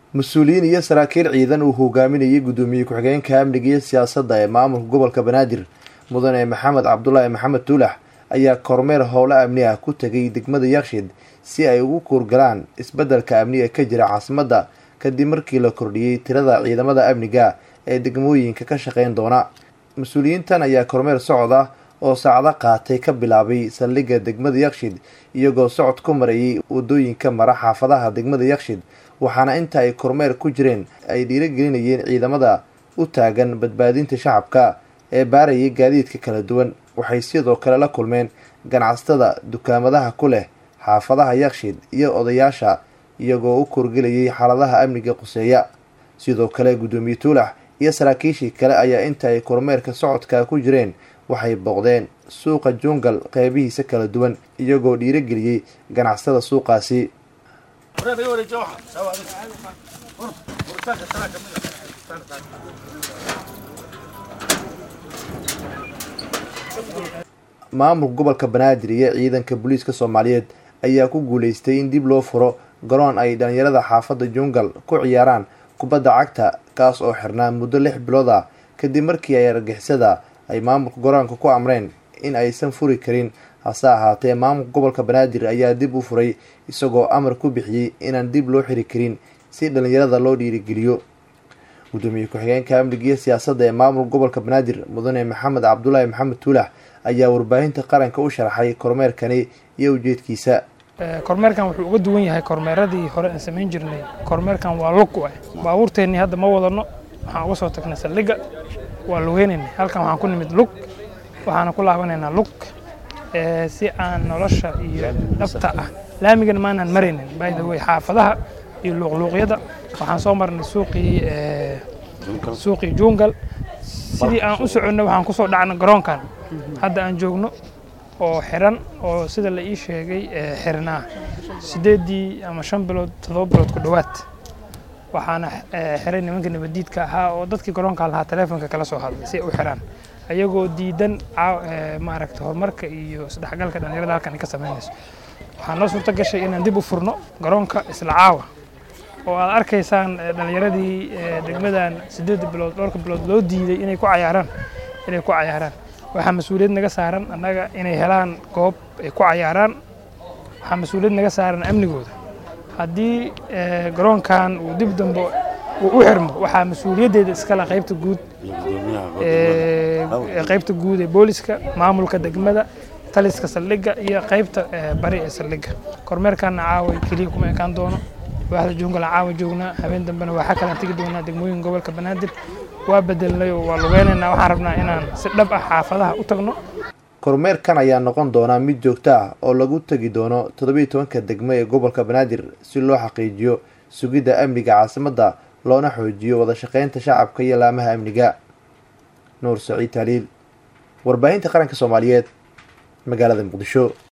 mas-uuliyiin iyo saraakiil ciidan uu hogaaminayay guddoomiye ku-xigeenka amniga iyo siyaasadda ee maamulka gobolka banaadir mudane maxamed cabdulaahi maxamed tuulax ayaa kormeer howlo amni ah ku tegay degmada yakshiid si ay ugu kuurgalaan isbeddelka amniga ka jira caasimadda kadib markii la kordhiyey tirada ciidamada amniga ee degmooyinka ka shaqeyn doona mas-uuliyiintan ayaa kormeer socod ah oo saacdo qaatay ka bilaabay saldhigga degmada yakshiid iyagoo socod ku marayay wadooyinka mara xaafadaha degmada yakshiid waxaana inta ay kormeer ku jireen ay dhiirogelinayeen ciidamada u taagan badbaadinta shacabka ee baarayay gaadiidka kala duwan waxay sidoo kale la kulmeen ganacsatada dukaamadaha ku leh xaafadaha yakshiid iyo odayaasha iyagoo u korgelayay xaaladaha amniga quseeya sidoo kale guddoomiye tuulax iyo saraakiishii kale ayaa inta ay kormeerka socodka ku jireen waxay booqdeen suuqa jungal qeybihiisa kala duwan iyagoo dhiirogeliyey ganacsatada suuqaasi maamulka gobolka banaadir iyo ciidanka booliiska soomaaliyeed ayaa ku guuleystay in dib loo furo garoon ay dhalinyarada xaafadda jungal ku ciyaaraan kubadda cagta kaas oo xirnaa muddo lix bilood ah kadib markii ay argixisada ay maamulka garoonka ku amreen in aysan furi karin hase ahaatee maamulka gobolka banaadir ayaa dib u furay isagoo amar ku bixiyey inaan dib loo xiri karin si dhalinyarada loo dhiirigeliyo guddoomiye ku-xigeenka amniga iyo siyaasadda ee maamulka gobolka banaadir mudane maxamed cabdulaahi maxamed tuulax ayaa warbaahinta qaranka u sharaxay kormeerkani iyo ujeedkiisa kormeerkan wuxuu uga duwan yahay kormeeradii hore aan samayn jirnay kormeerkan waa lug u ah baabuurteennii hadda ma wadano waxaan uga soo tagnay saldhigga waa lugeynaynay halkan waxaan ku nimid lug waxaana ku laabanaynaa lug si aan nolosha iyo dhabta ah laamigan maanaan maraynin by the way xaafadaha iyo luuqluuqyada waxaan soo marnay suuqii suuqii jungal sidii aan u soconnay waxaan kusoo dhacnay garoonkan hadda aan joogno oo xiran oo sida la ii sheegay xirnaa sideeddii ama shan bilood toddoba bilood ku dhowaad waxaana xiray nimanka nabadiidka ahaa oo dadkii garoonka lahaa teleefonka kala soo hadlay si ay u xiraan ayagoo diidan maaragta horumarka iyo isdhexgalka dhalinyarada halkan ka samaynayso waxaa noo suurto gashay inaan dib u furno garoonka isla caawa oo aad arkaysaan dhalinyaradii degmadan sideedda bilood dhowrka bilood loo diiday inay ku cayaaraan inay ku cayaaraan waxaa mas-uuliyad naga saaran annaga inay helaan goob ay ku cayaaraan waxaa mas-uuliyad naga saaran amnigooda haddii garoonkan uu dib dambe uu u xirmo waxaa mas-uuliyaddeeda iskale qaybta guud qaybta guud ee booliska maamulka degmada taliska saldhigga iyo qaybta bari ee saldhigga kormeerkaana caawa keliya kuma ekaan doono waaxda juungala caawa joognaa habeen dambena waxaa kalaan tegi doonaa degmooyin gobolka banaadir waa bedelnay oo waa lugeynaynaa waxaan rabnaa inaan si dhab ah xaafadaha u tagno kormeerkan ayaa noqon doonaa mid joogto ah oo lagu tegi doono toddobiiy tobanka degmo ee gobolka banaadir si loo xaqiijiyo sugidda amniga caasimadda loona xoojiyo wada shaqeynta shacabka iyo laamaha amniga nuur saciid taaliil warbaahinta qaranka soomaaliyeed magaalada muqdisho